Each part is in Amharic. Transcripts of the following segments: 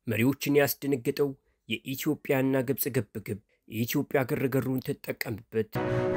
መሪዎችን ያስደነገጠው የኢትዮጵያና ግብፅ ግብግብ የኢትዮጵያ ግርግሩን ትጠቀምበት።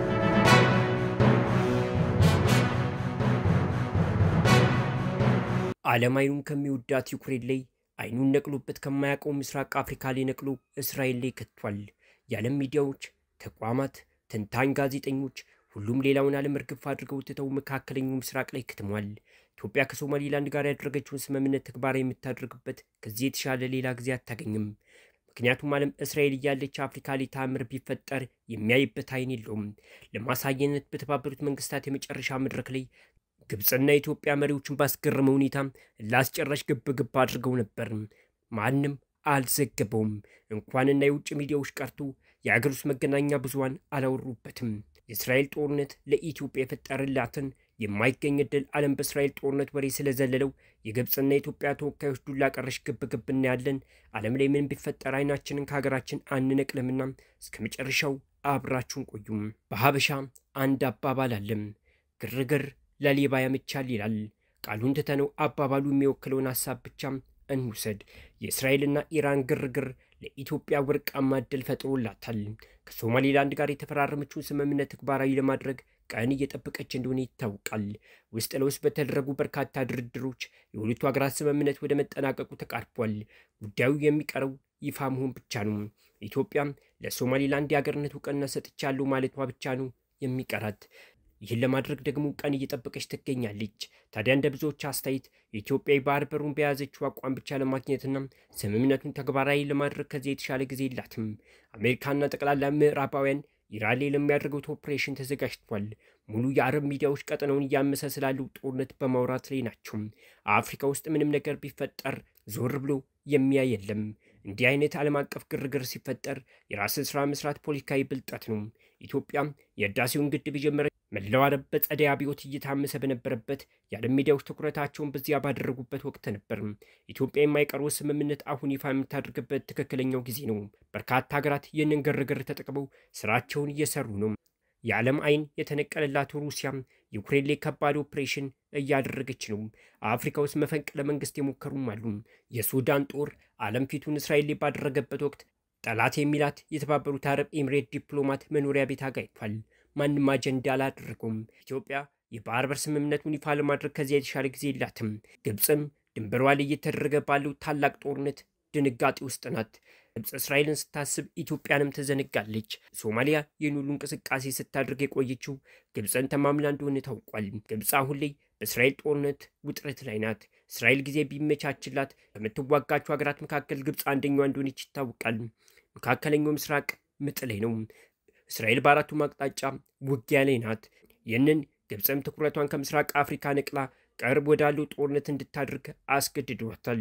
ዓለም አይኑን ከሚወዳት ዩክሬን ላይ አይኑን ነቅሎበት ከማያውቀው ምስራቅ አፍሪካ ላይ ነቅሎ እስራኤል ላይ ከቷል። የዓለም ሚዲያዎች፣ ተቋማት፣ ተንታኝ ጋዜጠኞች ሁሉም ሌላውን ዓለም እርግፍ አድርገው ትተው መካከለኛው ምስራቅ ላይ ክትሟል። ኢትዮጵያ ከሶማሊላንድ ጋር ያደረገችውን ስምምነት ተግባራዊ የምታደርግበት ከዚህ የተሻለ ሌላ ጊዜ አታገኝም። ምክንያቱም ዓለም እስራኤል እያለች አፍሪካ ላይ ታምር ቢፈጠር የሚያይበት አይን የለውም። ለማሳየነት በተባበሩት መንግስታት የመጨረሻ መድረክ ላይ ግብፅና የኢትዮጵያ መሪዎችን ባስገረመ ሁኔታ ላስጨራሽ ግብ ግብ አድርገው ነበር። ማንም አልዘገበውም። እንኳንና የውጭ ሚዲያዎች ቀርቶ የአገር ውስጥ መገናኛ ብዙሃን አላወሩበትም። የእስራኤል ጦርነት ለኢትዮጵያ የፈጠረላትን የማይገኝ ዕድል ዓለም በእስራኤል ጦርነት ወሬ ስለዘለለው የግብፅና የኢትዮጵያ ተወካዮች ዱላ ቀረሽ ግብ ግብ እናያለን። ዓለም ላይ ምን ቢፈጠር አይናችንን ከሀገራችን አንነቅልምና እስከ መጨረሻው አብራችሁን ቆዩም። በሀበሻ አንድ አባባል አለም፣ ግርግር ለሌባ ያመቻል ይላል። ቃሉን ትተነው አባባሉ የሚወክለውን ሀሳብ ብቻ እንውሰድ። የእስራኤልና ኢራን ግርግር ለኢትዮጵያ ወርቃማ ዕድል ፈጥሮላታል። ከሶማሌላንድ ጋር የተፈራረመችውን ስምምነት ተግባራዊ ለማድረግ ቀን እየጠበቀች እንደሆነ ይታወቃል። ውስጥ ለውስጥ በተደረጉ በርካታ ድርድሮች የሁለቱ ሀገራት ስምምነት ወደ መጠናቀቁ ተቃርቧል። ጉዳዩ የሚቀረው ይፋ መሆን ብቻ ነው። ኢትዮጵያ ለሶማሌላንድ የሀገርነት እውቅና ሰጥቻለሁ ማለቷ ብቻ ነው የሚቀራት። ይህን ለማድረግ ደግሞ ቀን እየጠበቀች ትገኛለች። ታዲያ እንደ ብዙዎች አስተያየት የኢትዮጵያ የባህር በሩን በያዘችው አቋም ብቻ ለማግኘትና ስምምነቱን ተግባራዊ ለማድረግ ከዚህ የተሻለ ጊዜ የላትም። አሜሪካና ጠቅላላ ምዕራባውያን ኢራን ላይ ለሚያደርጉት ኦፕሬሽን ተዘጋጅቷል። ሙሉ የአረብ ሚዲያዎች ቀጠናውን እያመሰ ስላለው ጦርነት በማውራት ላይ ናቸው። አፍሪካ ውስጥ ምንም ነገር ቢፈጠር ዞር ብሎ የሚያይ የለም። እንዲህ አይነት ዓለም አቀፍ ግርግር ሲፈጠር የራስን ስራ መስራት ፖለቲካዊ ብልጠት ነው። ኢትዮጵያ የህዳሴውን ግድብ የጀመረ መላው አረብ በጸደይ አብዮት እየታመሰ በነበረበት የዓለም ሚዲያዎች ትኩረታቸውን በዚያ ባደረጉበት ወቅት ነበር። ኢትዮጵያ የማይቀርበው ስምምነት አሁን ይፋ የምታደርግበት ትክክለኛው ጊዜ ነው። በርካታ ሀገራት ይህንን ግርግር ተጠቅመው ስራቸውን እየሰሩ ነው። የዓለም አይን የተነቀለላት ሩሲያም ዩክሬን ላይ ከባድ ኦፕሬሽን እያደረገች ነው። አፍሪካ ውስጥ መፈንቅለ መንግስት የሞከሩም አሉ። የሱዳን ጦር ዓለም ፊቱን እስራኤል ላይ ባደረገበት ወቅት ጠላት የሚላት የተባበሩት አረብ ኤምሬት ዲፕሎማት መኖሪያ ቤት አጋይቷል። ማንም አጀንዳ አላደረገውም። ኢትዮጵያ የባህር በር ስምምነቱን ይፋ ለማድረግ ከዚያ የተሻለ ጊዜ የላትም። ግብፅም ድንበሯ ላይ እየተደረገ ባለው ታላቅ ጦርነት ድንጋጤ ውስጥ ናት። ግብፅ እስራኤልን ስታስብ ኢትዮጵያንም ትዘነጋለች። ሶማሊያ ይህን ሁሉ እንቅስቃሴ ስታደርግ የቆየችው ግብፅን ተማምላ እንደሆነ ታውቋል። ግብፅ አሁን ላይ በእስራኤል ጦርነት ውጥረት ላይ ናት። እስራኤል ጊዜ ቢመቻችላት ከምትዋጋቸው ሀገራት መካከል ግብፅ አንደኛዋ እንደሆነች ይታወቃል። መካከለኛው ምስራቅ ምጥ ላይ ነው። እስራኤል በአራቱም አቅጣጫ ውጊያ ላይ ናት። ይህንን ግብፅም ትኩረቷን ከምስራቅ አፍሪካ ነቅላ ቅርብ ወዳለው ጦርነት እንድታደርግ አስገድዷታል።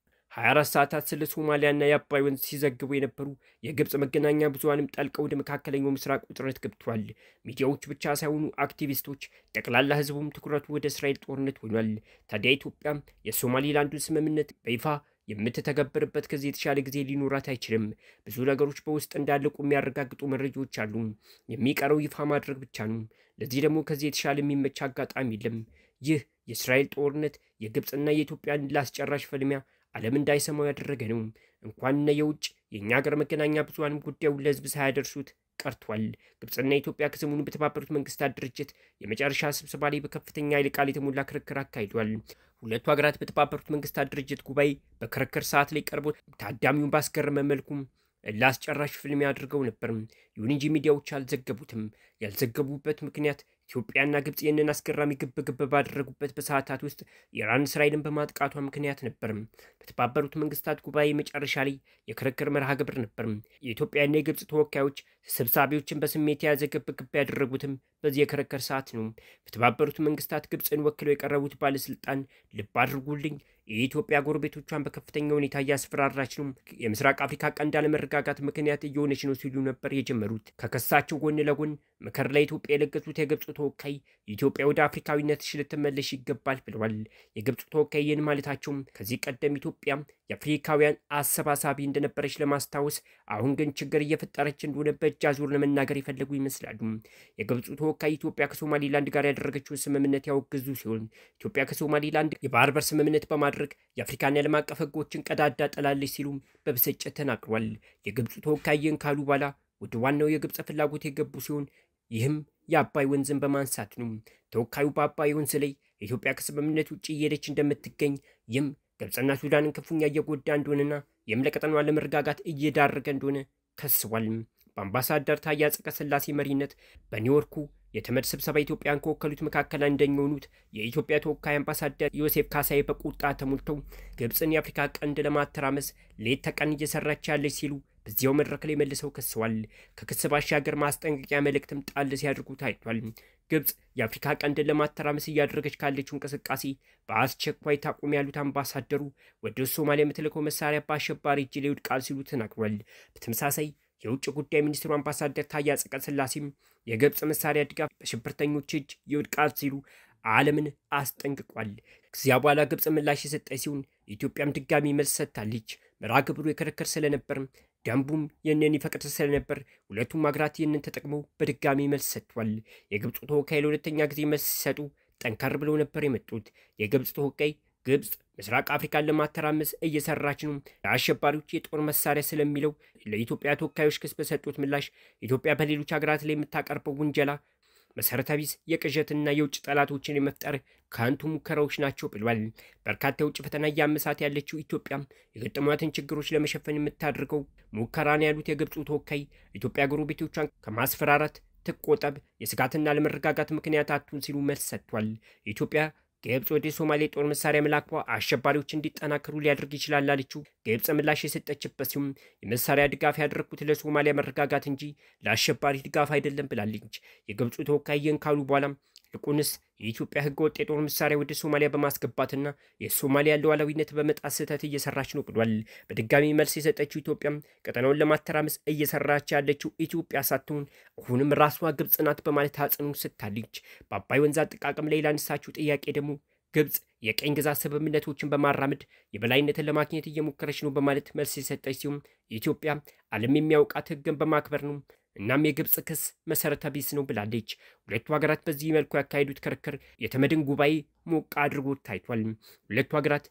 24 ሰዓታት ስለ ሶማሊያና የአባይ ወንዝ ሲዘግቡ የነበሩ የግብፅ መገናኛ ብዙሃንም ጠልቀው ወደ መካከለኛው ምስራቅ ውጥረት ገብቷል። ሚዲያዎች ብቻ ሳይሆኑ አክቲቪስቶች፣ ጠቅላላ ሕዝቡም ትኩረቱ ወደ እስራኤል ጦርነት ሆኗል። ታዲያ ኢትዮጵያ የሶማሊላንዱን ስምምነት በይፋ የምትተገብርበት ከዚህ የተሻለ ጊዜ ሊኖራት አይችልም። ብዙ ነገሮች በውስጥ እንዳለቁ የሚያረጋግጡ መረጃዎች አሉ። የሚቀረው ይፋ ማድረግ ብቻ ነው። ለዚህ ደግሞ ከዚህ የተሻለ የሚመች አጋጣሚ የለም። ይህ የእስራኤል ጦርነት የግብፅና የኢትዮጵያን ላስጨራሽ ፍልሚያ ዓለም እንዳይሰማው ያደረገ ነው። እንኳንና የውጭ የእኛ ሀገር መገናኛ ብዙሃንም ጉዳዩን ለህዝብ ሳያደርሱት ቀርቷል። ግብፅና ኢትዮጵያ ከሰሞኑ በተባበሩት መንግስታት ድርጅት የመጨረሻ ስብሰባ ላይ በከፍተኛ ኃይለ ቃል የተሞላ ክርክር አካሂዷል። ሁለቱ ሀገራት በተባበሩት መንግስታት ድርጅት ጉባኤ በክርክር ሰዓት ላይ ቀርቦ ታዳሚውን ባስገረመ መልኩም ላስጨራሽ ፍልሚያ አድርገው ነበር። ይሁን እንጂ ሚዲያዎች አልዘገቡትም። ያልዘገቡበት ምክንያት ኢትዮጵያና ግብፅ ይህንን አስገራሚ ግብ ግብ ባደረጉበት በሰዓታት ውስጥ ኢራን እስራኤልን በማጥቃቷ ምክንያት ነበር። በተባበሩት መንግስታት ጉባኤ መጨረሻ ላይ የክርክር መርሃ ግብር ነበር። የኢትዮጵያና የግብፅ ተወካዮች ተሰብሳቢዎችን በስሜት የያዘ ግብ ግብ ያደረጉትም በዚህ የክርክር ሰዓት ነው። በተባበሩት መንግስታት ግብፅን ወክለው የቀረቡት ባለስልጣን ልብ አድርጉልኝ የኢትዮጵያ ጎረቤቶቿን በከፍተኛ ሁኔታ እያስፈራራች ነው፣ የምስራቅ አፍሪካ ቀንድ አለመረጋጋት ምክንያት እየሆነች ነው ሲሉ ነበር የጀመሩት። የጀመሩት። ከክሳቸው ጎን ለጎን ምክር ለኢትዮጵያ የለገሱት የግብፁ ተወካይ ኢትዮጵያ ወደ አፍሪካዊነትሽ ልትመለሽ ይገባል ብለዋል። የግብፁ ተወካይ ይህን ማለታቸውም ከዚህ ቀደም ኢትዮጵያ የአፍሪካውያን አሰባሳቢ እንደነበረች ለማስታወስ አሁን ግን ችግር እየፈጠረች እንደሆነ በእጅ አዙር ለመናገር የፈለጉ ይመስላሉ። የግብፁ ተወካይ ኢትዮጵያ ከሶማሊላንድ ጋር ያደረገችውን ስምምነት ያወገዙ ሲሆን ኢትዮጵያ ከሶማሊላንድ የባህር በር ስምምነት በማድረግ የአፍሪካን የዓለም አቀፍ ሕጎችን ቀዳዳ ጥላለች ሲሉም በብስጭት ተናግሯል። የግብፁ ተወካይ ይህን ካሉ በኋላ ወደ ዋናው የግብፅ ፍላጎት የገቡ ሲሆን ይህም የአባይ ወንዝን በማንሳት ነው። ተወካዩ በአባይ ወንዝ ላይ ኢትዮጵያ ከስምምነት ውጭ እየሄደች እንደምትገኝ ይህም ግብፅና ሱዳንን ክፉኛ እየጎዳ እንደሆነና ይህም ለቀጠናዋ ለመረጋጋት እየዳረገ እንደሆነ ከስቧል። በአምባሳደር ታዬ አጽቀሥላሴ መሪነት በኒውዮርኩ የተመድ ስብሰባ ኢትዮጵያን ከወከሉት መካከል አንደኛው የሆኑት የኢትዮጵያ ተወካይ አምባሳደር ዮሴፍ ካሳዬ በቁጣ ተሞልተው ግብፅን የአፍሪካ ቀንድ ለማተራመስ ሌት ተቀን እየሰራች ያለች ሲሉ በዚያው መድረክ ላይ መልሰው ከሰዋል። ከክስ ባሻገር ማስጠንቀቂያ መልእክትም ጣል ሲያደርጉ ታይቷል። ግብፅ የአፍሪካ ቀንድን ለማተራመስ እያደረገች ካለችው እንቅስቃሴ በአስቸኳይ ታቁም ያሉት አምባሳደሩ ወደ ሶማሊያ የምትልከው መሳሪያ በአሸባሪ እጅ ላይ ይወድቃል ሲሉ ተናግሯል። በተመሳሳይ የውጭ ጉዳይ ሚኒስትሩ አምባሳደር ታዬ አጽቀሥላሴም የግብፅ መሳሪያ ድጋፍ በሽብርተኞች እጅ ይወድቃል ሲሉ ዓለምን አስጠንቅቋል። ከዚያ በኋላ ግብፅ ምላሽ የሰጠች ሲሆን ኢትዮጵያም ድጋሚ መልስ ሰጥታለች። መርሃ ግብሩ የክርክር ስለነበርም ደንቡም ይህንን ይፈቅድ ስለነበር ሁለቱም ሀገራት ይህንን ተጠቅመው በድጋሚ መልስ ሰጥቷል። የግብፁ ተወካይ ለሁለተኛ ጊዜ መልስ ሲሰጡ ጠንከር ብለው ነበር የመጡት። የግብፅ ተወካይ ግብፅ ምስራቅ አፍሪካን ለማተራመስ እየሰራች ነው፣ ለአሸባሪዎች የጦር መሳሪያ ስለሚለው ለኢትዮጵያ ተወካዮች ክስ በሰጡት ምላሽ ኢትዮጵያ በሌሎች ሀገራት ላይ የምታቀርበው ውንጀላ መሰረተ ቢስ የቅዠትና የውጭ ጠላቶችን የመፍጠር ከንቱ ሙከራዎች ናቸው ብሏል። በርካታ የውጭ ፈተና እያመሳት ያለችው ኢትዮጵያ የገጠሟትን ችግሮች ለመሸፈን የምታደርገው ሙከራ ነው ያሉት የግብፁ ተወካይ ኢትዮጵያ ጎረቤቶቿን ከማስፈራራት ትቆጠብ፣ የስጋትና ለመረጋጋት ምክንያት አቱን ሲሉ መልስ ሰጥቷል። ኢትዮጵያ ግብፅ ወደ ሶማሌ ጦር መሳሪያ መላኳ አሸባሪዎች እንዲጠናከሩ ሊያደርግ ይችላል አለችው። ግብፅ ምላሽ የሰጠችበት ሲሆን የመሳሪያ ድጋፍ ያደረግኩት ለሶማሊያ መረጋጋት እንጂ ለአሸባሪ ድጋፍ አይደለም ብላለች። የግብፁ ተወካይ ይህን ካሉ በኋላም ይልቁንስ የኢትዮጵያ ሕገወጥ የጦር መሳሪያ ወደ ሶማሊያ በማስገባትና የሶማሊያ ሉዓላዊነት በመጣስ ስህተት እየሰራች ነው ብሏል። በድጋሚ መልስ የሰጠችው ኢትዮጵያም ቀጠናውን ለማተራመስ እየሰራች ያለችው ኢትዮጵያ ሳትሆን አሁንም ራሷ ግብፅ ናት በማለት አጽንኦት ሰጥታለች። በአባይ ወንዝ አጠቃቀም ላይ ላነሳችው ጥያቄ ደግሞ ግብፅ የቀኝ ግዛት ስምምነቶችን በማራመድ የበላይነትን ለማግኘት እየሞከረች ነው በማለት መልስ የሰጠች ሲሆን ኢትዮጵያ ዓለም የሚያውቃት ሕግን በማክበር ነው እናም የግብፅ ክስ መሰረተ ቢስ ነው ብላለች። ሁለቱ ሀገራት በዚህ መልኩ ያካሄዱት ክርክር የተመድን ጉባኤ ሞቅ አድርጎ ታይቷል። ሁለቱ ሀገራት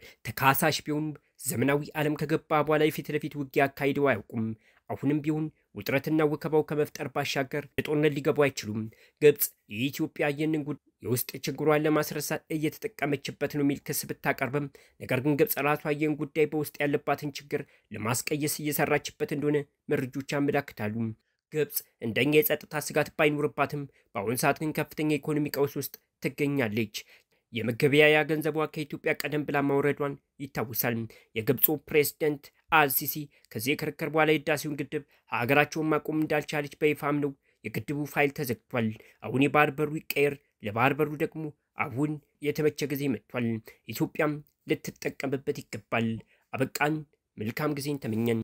ተካሳሽ ቢሆኑ ዘመናዊ ዓለም ከገባ በኋላ የፊት ለፊት ውጊያ አካሂደው አያውቁም። አሁንም ቢሆን ውጥረትና ወከባው ከመፍጠር ባሻገር ለጦርነት ሊገቡ አይችሉም። ግብፅ የኢትዮጵያ ይህንን ጉዳይ የውስጥ ችግሯን ለማስረሳት እየተጠቀመችበት ነው የሚል ክስ ብታቀርብም ነገር ግን ግብፅ ራሷ ይህን ጉዳይ በውስጥ ያለባትን ችግር ለማስቀየስ እየሰራችበት እንደሆነ መረጆች ያመላክታሉ። ግብፅ እንደኛ የጸጥታ ስጋት ባይኖርባትም በአሁኑ ሰዓት ግን ከፍተኛ የኢኮኖሚ ቀውስ ውስጥ ትገኛለች። የመገበያያ ገንዘቧ ከኢትዮጵያ ቀደም ብላ ማውረዷን ይታወሳል። የግብፁ ፕሬዝደንት አልሲሲ ከዚህ የክርክር በኋላ የህዳሴውን ግድብ ሀገራቸውን ማቆም እንዳልቻለች በይፋም ነው የግድቡ ፋይል ተዘግቷል። አሁን የባህር በሩ ይቀየር፣ ለባህር በሩ ደግሞ አሁን የተመቸ ጊዜ መጥቷል። ኢትዮጵያም ልትጠቀምበት ይገባል። አበቃን። መልካም ጊዜን ተመኘን።